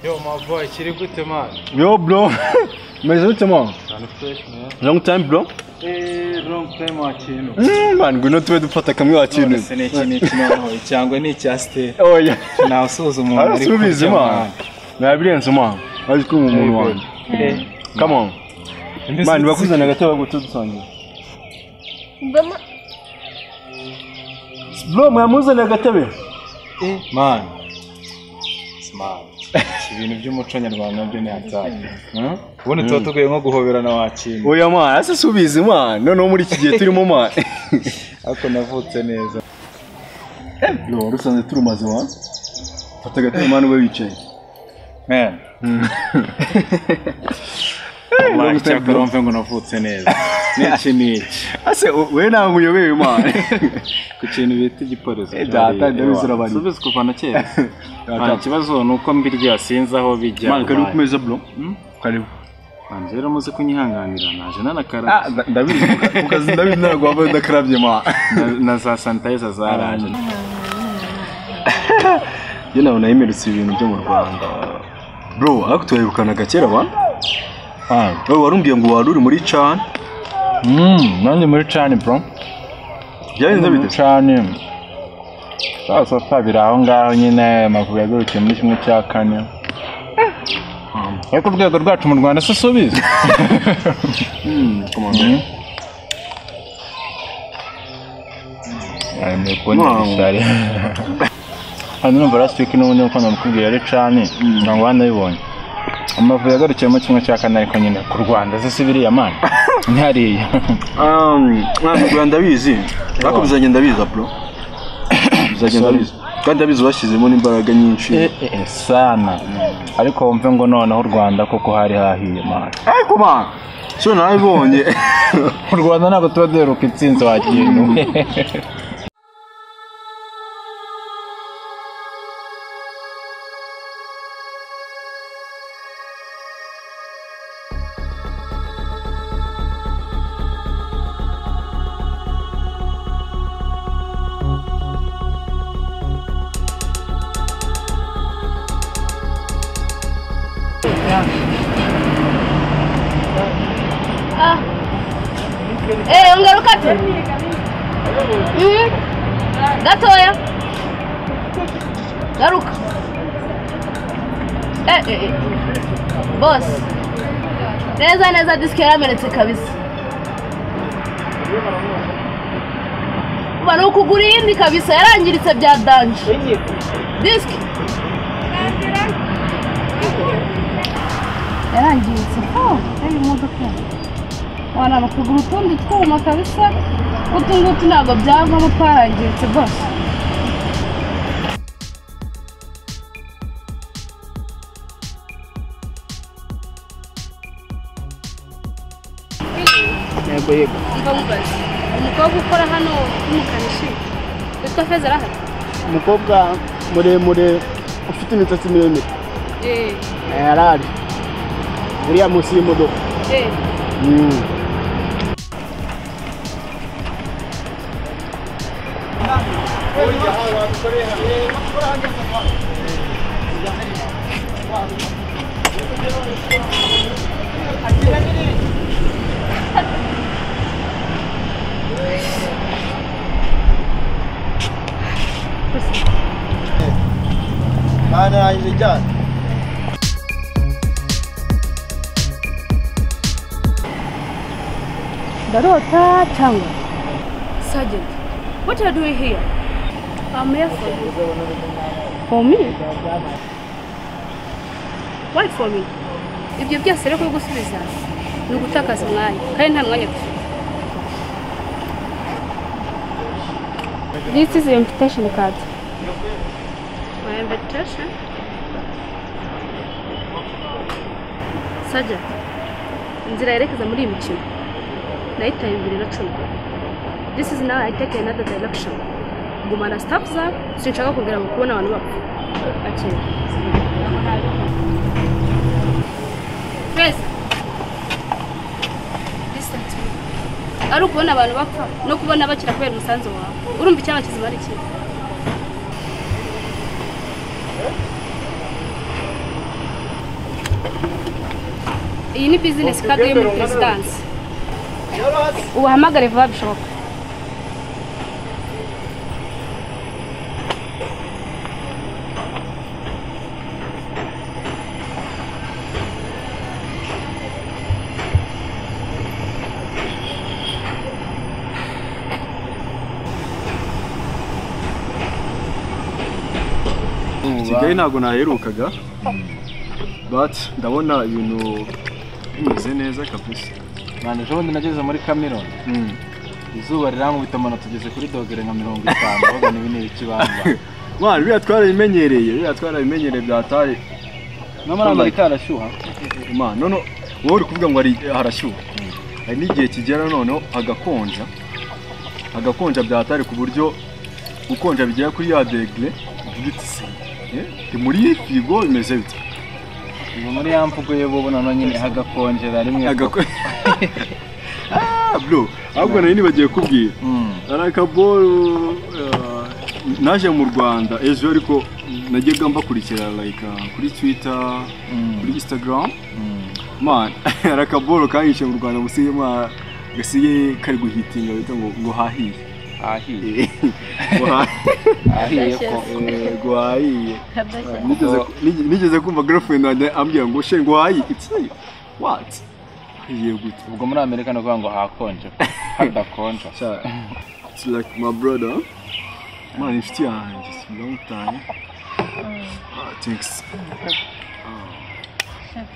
Yo, my boy, Chiri Gute, man. Yo, bro. Mais justement, Kind of fresh, man. long time, bro. Eh, wrong time, Machino. Mm, man, ngwino tube dufata kamwe wakintu. none se ni iki ni iki noneho icyangwe ni icya siteri Oya. ntawusuhuza umuntu ari Arasubiza kurya man. Nabirenze man. Ari kuri mu muntu wanjye. Come on. Man, bakuzana gato bagutudusanga. Mbona Bro, mwamuzana gatebe. mani ibintu by'umuco nyarwanda nabyo ni hatari Hmm? ubundi tuba tuguye nko guhoberana wakinga Oya man, arasubiza man. Noneho muri iki gihe turimo man. ariko navutse neza Bro, warusanze turumaze man. Fata gatebe man we wicaye. Man. Man, icyakora wumve ngo navutse neza n'iki n'iki Ase we ntabwo uyobewe man. ku kintu bita igiporoso Eh, data, ndabizi urabariye. subize kuva na kera Man, Data. ikibazo ni uko mbirya sinzi aho bijya Man, karibu kumeza bro. Karibu. Man, rero muze kunyihanganira naje nanakara Ah, nda- ndabizi. Ukazi ndabizi ntabwo waba udakarabye man. na- na za sanitayiza zaraje Njye nabona yimirutse ibintu byo mu Rwanda. Bro, ariko turabikanaga kera ba? Ah, wowe warumbwiye ngo wari uri muri Chan. Mm, nanjye muri cani bro Byagenze muri bite? cani saa sita biri aho ngaho nyine amavubi yagurukiye muri kimwe cya kane ariko urwego rwacu mu rwanda se subiza hano numva last week n'ubundi nk'uko namukubwira ari cani ntabwo wanabibonye amavubi yagarukiye muri kimwe cya kane ariko nyine ku rwanda se si biriya mani ntihariya Um, mwana bwa ndabizi. Ariko bizagenda ndabiza bro. Bizagenda ndabiza. Kandi ndabizi washyizemo n'imbaraga nyinshi. Eh, eh, eh, sana ariko wumve ngo noneho u rwanda koko hari hahiye mani Ariko ba, cyo nabibonye. mu rwanda ntabwo tuba duheruka intsinzi wakintu Eh, ungaruka tu. Mhm. Gatoya. Garuka. Eh, eh, eh. Boss. Neza neza disike yamenetse kabisa. Bari ukugura iyindi kabisa yarangiritse bya danje. Disike. Yarangiritse. Oh, hey, imodoka. wanaba kugura utundi twuma kabisa utu ngutu ntabwo byavamo twarangiritse rwose Yego, yego. mva mubaze umukobwa ukora hano w'umukanishi witwa feza arahari Umukobwa muremure ufite imisatsi miremire. eee Yarari. Uriya munsi y'imodoka. eee ndarota cyangwa sergeant what are you doing here i'm here for you for me why for me ibyo byose rero kubigusubiza ni ugutakaza umwanya kandi nta mwanya dufite This is your invitation card. My invitation? Sergeant, inzira yerekeza muri iyi mikino nayitaye bibiri na cumi this is now I take another direction gumana staff za sinshaka kongera mu kubona abantu bapfa akira Feza listen to me ari ukubona abantu bapfa no kubona bakira kubera umusanzu wawe urumva icyaba kizima ari ikihe iyi ni bizinesi kadi yo muri perezidansi ubahamagare vuba bishoboka kigali ntabwo naherukaga but ndabona ibintu bimeze neza kabisa mwana ejo bundi nageze muri kamironi izuba rirankubita amanota tugeze kuri dogere nka mirongo itanu bagana ibi ni ibikibamba mwana biriya twarabimenyereye biriya twarabimenyereye byataye n'amara amerika arashyuha imana none wowe uri kuvuga ngo hari- harashyuha hari n'igihe kigera noneho hagakonja hagakonja byatari ku buryo gukonja bigera kuri ya degere uvuga uti se eh, ndi muri firigo bimeze bite ubu muri ya mvugo ye bubu nanone nyine hagakonjera rimwe Agako- Ah, bro ahubwo nari nibagiye kubwira Mm. hari akaboro uh, naje mu rwanda ejo ariko najyaga mbakurikira like uh, kuri twitter kuri instagram man hari akaboro kahishe mu rwanda musiye ma gasiye kari guhitinga bita ngo ngo hahiye ahiye Ngo hahiye. ahiye ko Eh, ngo hahiye Nigeze ku- nige- nigeze kumva girlfriend wanjye ambwira ngo she ngo hahiye iki what hahiye gute ubwo muri amerika ni ukuvuga ngo hakonje hadakonja Cha- It's like my brother. Man, inshuti yanjye it's a long time. Ah, thanks.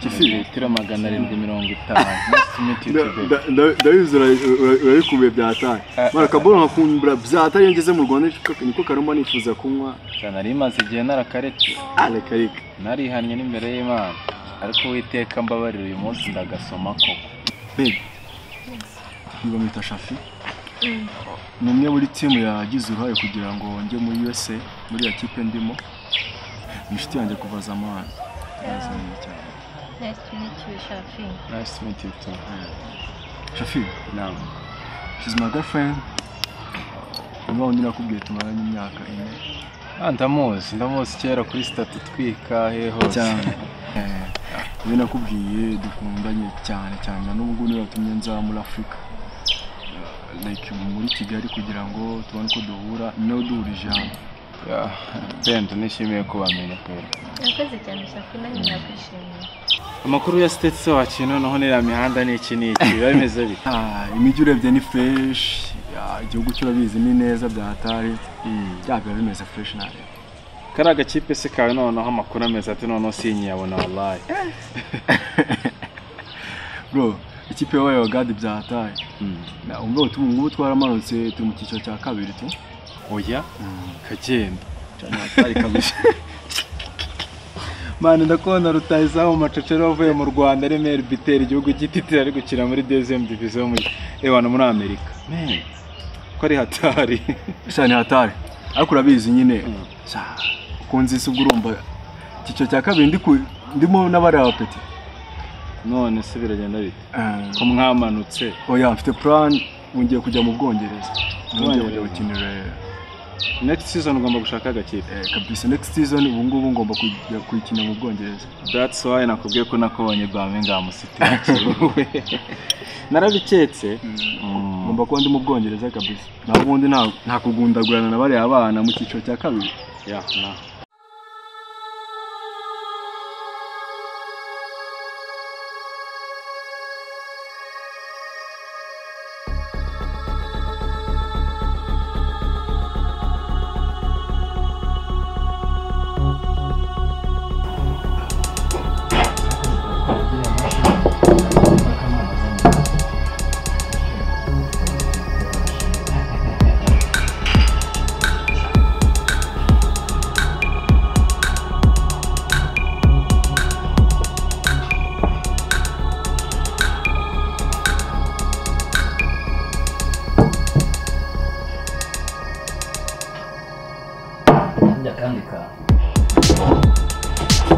Kifiri. litiro magana arindwi mirongo itanu Nice to meet you today. ndabizi urabikubiye byataye mara kaboro nkakumbura byataye iyo ngeze mu rwanda niko- niko karuma nifuza kunywa Cyane nari maze igihe narakaretse areka reka narihannye n'imbere y'imana ariko uwiteka mbabarira uyu munsi ndagasoma koko babe niba mwita shafi ni umwe muri timu yagize uruhare kugira ngo njye muri usa muri ya kipe ndimo ni inshuti yanjye kuva zamani Yazanye cyane Nice to meet you, Shafi. Nice to meet you too. Shafi, Naam. she's my girlfriend. Niba undi nakubwiye tumaranye imyaka ine. Ah, ndamuzi ndamuzi kera kuri statu twika he hose Cyane. Niba nakubwiye dukundanye cyane cyane na n'ubwo niba yatumye nza muri Afurika. Eh, Like muri Kigali kugira ngo tubone uko duhura no duhurije hamwe. Yeah. Bento nishimiye kubamenya kwera Nakoze cyane Shafi nanjye nakwishimiye. amakuru ya state wacu noneho niriya mihanda ni iki ni iki biba bimeze bite Ah, Imijyi urebye ni fresh, Ah, igihugu cyo urabizi ni neza bya hatari. Bya biba bimeze fresh nawe. kariya gakipe se kawe noneho amakuru ameze ati noneho sinyiyabona wallahi Bro, ikipe yabaye wa God bya hatari. Na umva ubu ngubu twaramanutse turi mu cyiciro cya kabiri tu. oya kagenda Cyane hatari kabisa. mani ndakubona rutahizamu macecero wavuye mu rwanda remera bitera igihugu gititira ari gukina muri dezemu diviziyo muri ewana muri amerika ko ari hatari cyane hatari ariko urabizi nyine Sha, ukunze isi ubwo urumva icyiciro cya kabiri ndi ku- ndimo n'abariya bapeti none se biragenda bite Eh, ko mwamanutse oya mfite plan ngiye kujya mu bwongereza ngiye Bwongereza. kujya gukinira next season ugomba gushaka agakipe eh, kabisa next season ubu ngubu ngomba kujya kuyikina mu bwongereza that's why nakubwiye ko nakubonye birmingham city yakiwe narabiketse Mm. ngomba kuba ndi mu bwongereza kabisa naho ubundi nta- nta kugundagurana na bariya bana mu cyiciro cya kabiri Yeah, nah.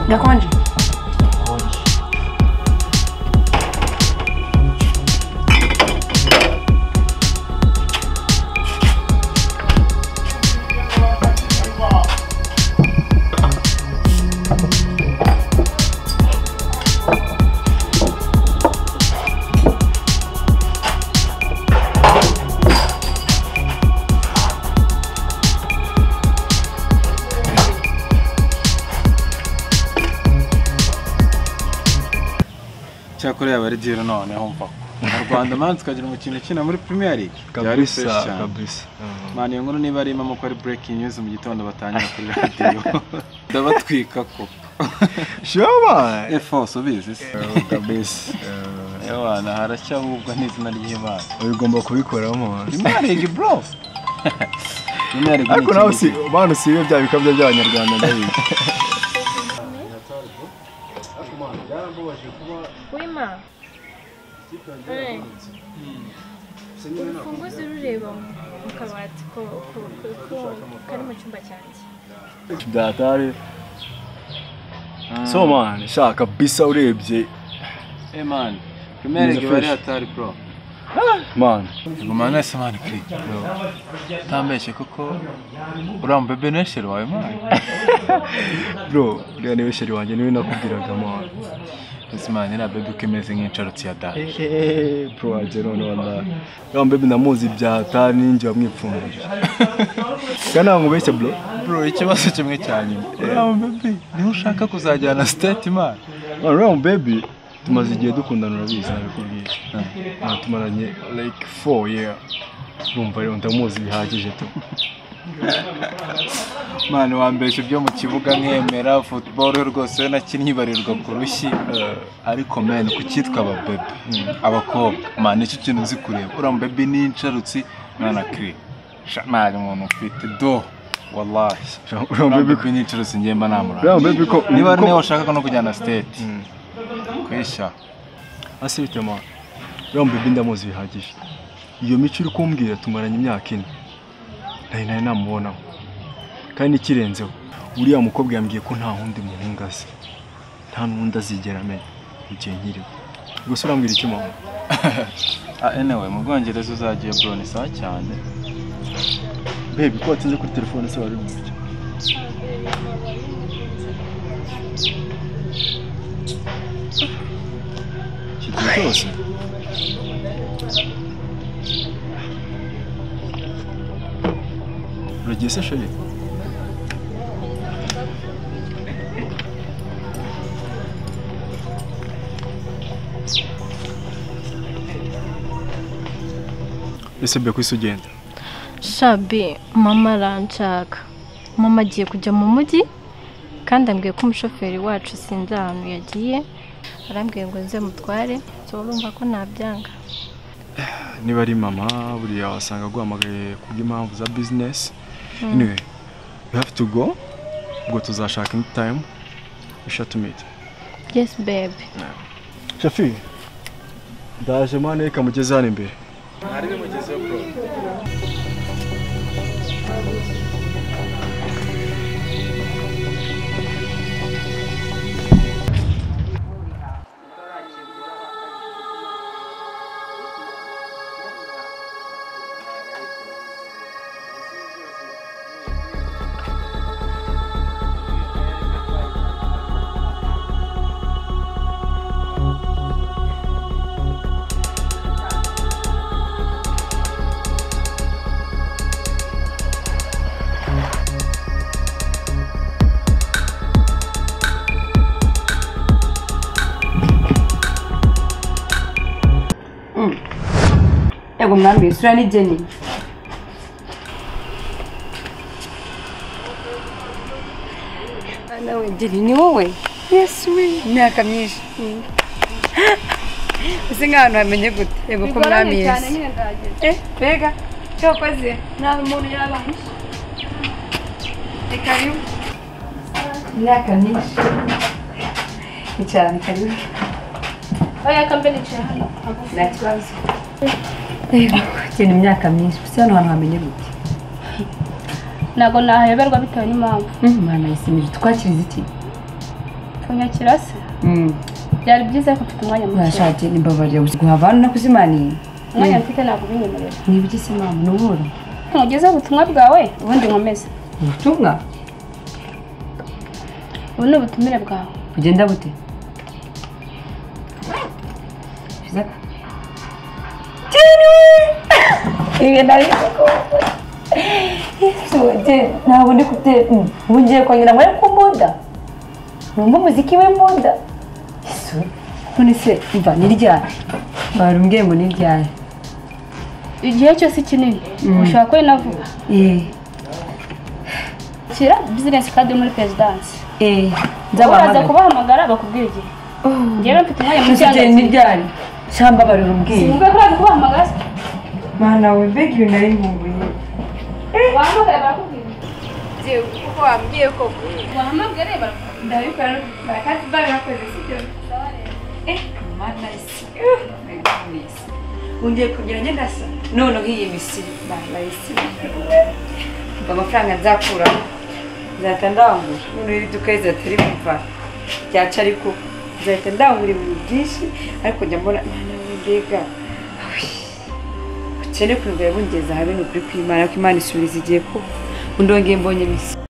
ndakonje korea bari diyero noneho mva mu rwanda man tukagira umukino ukina muri premier league byari fresh kabisa cyane kabisa man iyo nkuru niba ari impamo ko ari breaking news mu gitondo batangira kuri radiyo ndabatwika ko shaba efonso ubizi se kabisa ewana haracyahubwa n'izina ry'imana ugomba kubikoraho premier league bro premier league ariko nawe si bana si bya bikabyo by'abanyarwanda ndabizi Wema. Eh. Urufunguzo rureba mu kabati ko ko- ko- ko- kari mu cyumba cyanjye. byatari so man shaka kabisa urebye man premier league bari hatari bro man gumana wese mani kuri utambeshye kuko uriya mubebe nesheri wawe mani bro reba niwe sheri wanjye niwe nakubwiraga man ese mani iriya bebe uko imeze nk'insharutsi ya dada Eh, bro wanjye none wallahi ya mbebi namuzi byatari ninjye wamwipfundije kana nkubeshye bro bro ikibazo kimwe cya nyuma uriya mubebe niwe ushaka kuzajyana siteti mani Man, uriya baby tumaze igihe dukundana urabizi nabikubwiye Ah, tumaranye like four year urumva rero ndamuzi bihagije tu mani wambeshe ibyo mu kibuga nkemera futuboro rwose we nakinnye ibarirwa ku rushyi ariko meni ku cyitwa ababebe abakobwa mani nicyo kintu uzi kureba uriya mubebe n'insharutsi mwana kiri mani umuntu ufite do wallahi uriya Rambe baby kw'inyiciro singenda namuranga uriya baby ko niba ari ko- nawe washakaga no kujyana siteti kwishya asibite ma uriya baby ndamuzi bihagije iyo mico uri kumbwira tumaranye imyaka ine nari nari namubonaho kandi ikirenzeho uriya mukobwa yambwiye ko nta wundi muhungu azi nta n'undi azigera amenya igihe nkiriho gusa urambwira iki mama ah anyway mu bwongereza uzagiye bro ni sawa cyane baby ko watinze kuri telefone se wari mu buryo iki gihe cyose uragiye se sheri ese be kwisi ugenda Shabi, mama aranshaka. Mama agiye kujya mu mujyi kandi ambwiye ko umushoferi wacu sinzi ahantu yagiye arambwiye ngo nze mutware so urumva ko nabyanga niba ari mama buriya wasanga aguhamagaye kubw'impamvu za bizinesi anyway we have to go ubwo tuzashaka indi tayimu ishati miti yes baby shafi ndaje mane kamugeze hano imbere yego mwami isura n'igeni Ah, nawe geni ni wowe yesu we imyaka myinshi ese nk'ahantu hamenye gute yego ko mwami yesu Eh, mbega cyakoze nawe umuntu yabaye ni karibu imyaka myinshi ni cyane karibu oya kambe nicaye hano nta kibazo yego geni imyaka myinshi gusa hano hantu hamenye gute ntabwo nahayoberwa bitewe n'impamvu mwana yisimije twakiriza iki kunyakira se byari byiza ariko mfite umwanya muke urashatse nimbabarira gusa guhava hano nakuzimaniye umwanya mfite ntabwo ubinyemerera nibigise mama nubura ntugezeho ubutumwa bwawe ubundi nkomeze ubutumwa ubu ni ubutumire bwawe bugenda bute Shizaka. Jeni! Ibi nari kukumva. Yesu, Jeni, ntabwo ndi kute ubu ngiye kongera ngo ariko mbunda numva umuziki w'imbunda yesu none se mva niryaye barumbwiye ngo niryaye igihe cyose kinini ushobora kubona vuba eee shyira bizinesi kandi muri perezidansi eee uraza nzabahamagara kubahamagara bakubwira igihe ngewe mfite umwanya mu none se niryaye cyangwa barumbwiye sinumva ko uraza kubahamagara mana we mbega ibintu nari nkumbuye wahamagara barakubwira yewe kuko wambwiye koko wahamagare barakubwira ndabikora barakati barakoze sibyo Eh, mana isi Uh, my goodness. ungiye kugira ngenda sa none nk'iyi misiri mana isi Umva amafaranga nzakuraho nzahita ndangura none iri duka rizahita rimuva ryaca ariko nzahita ndangura ibintu byinshi ariko njya mbona mana we mbega ukene kunigura bungeza habe ni ukuri kw'imana ko imana isubiriza igihe ko undongeye mbonye misiri